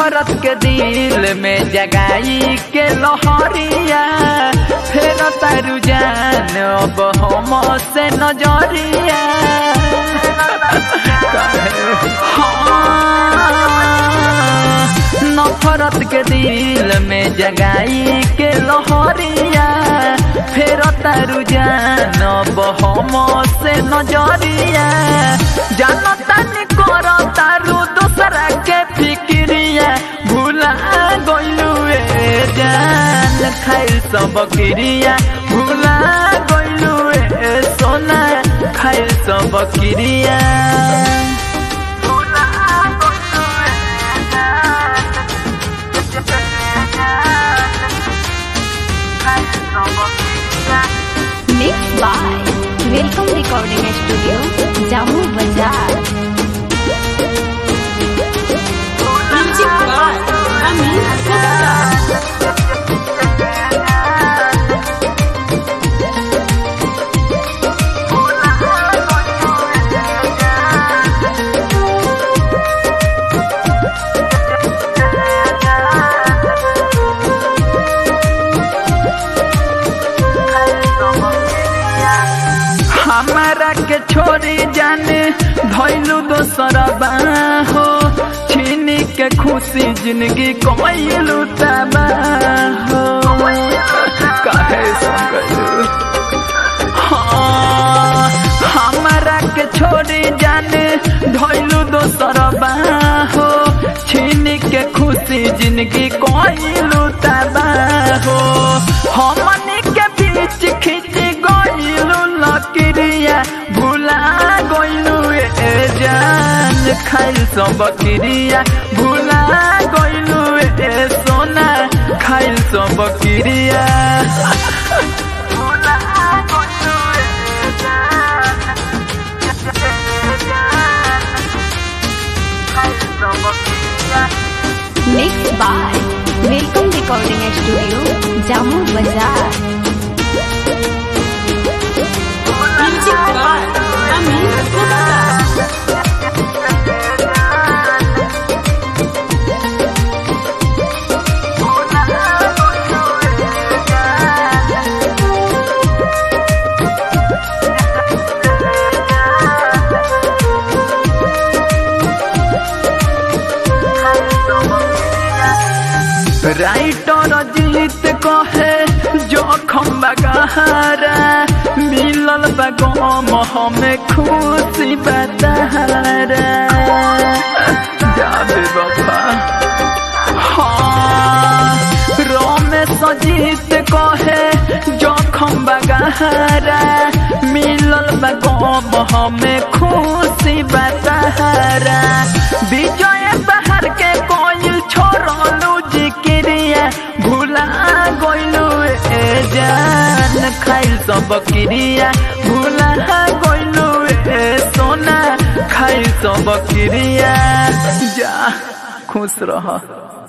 नफरत के दिल में जगाई के लहरिया फेर तारू जान अब हम से नजरिया हाँ, नफरत के दिल में जगाई के लहरिया फेर तारू जान अब हम से नजरिया जानता नहीं कर तारू दूसरा के फिक्रिया भूला गइलू ए जान खाइल सब क्रिया भूला गइलू ए सोना खाइल सब क्रिया Mixed by Welcome Recording Studio, Jammu Bazaar. Music by Amin Gupta. हमारा के छोड़ी जाने धैलू दोसर हो छीनी के खुशी जिंदगी कमैलू तबा हो काहे संगलू हाँ, हमारा के छोड़ी जाने धैलू दोसर हो छीनी के खुशी जिंदगी कइलू तबा हो हमनी के बीच खींच गइलू लकड़िया भूला गइलू ए जान खाइल सब क्रिया भूला गइलू ए सोना खाइल सब क्रिया भूला गइलू ए जान खाइल सब क्रिया Mixed by Welcome Recording Studio, Jammu Bazaar. Music by Amin Gupta. Writer Jeet कहे जोखम बगहरा मिलल बगम हमें खुशी बतहरा जाबे बफा हाँ रमेश जीत कहे जोखम बगहरा मिलल बगम हमें खुशी बतहरा विजय बहर के कोई छोड़लू जिक्रिया भूला गइलू ए जान खाइल सब क्रिया भूला गइलू ए सोना खाइल सब क्रिया जा खुश रह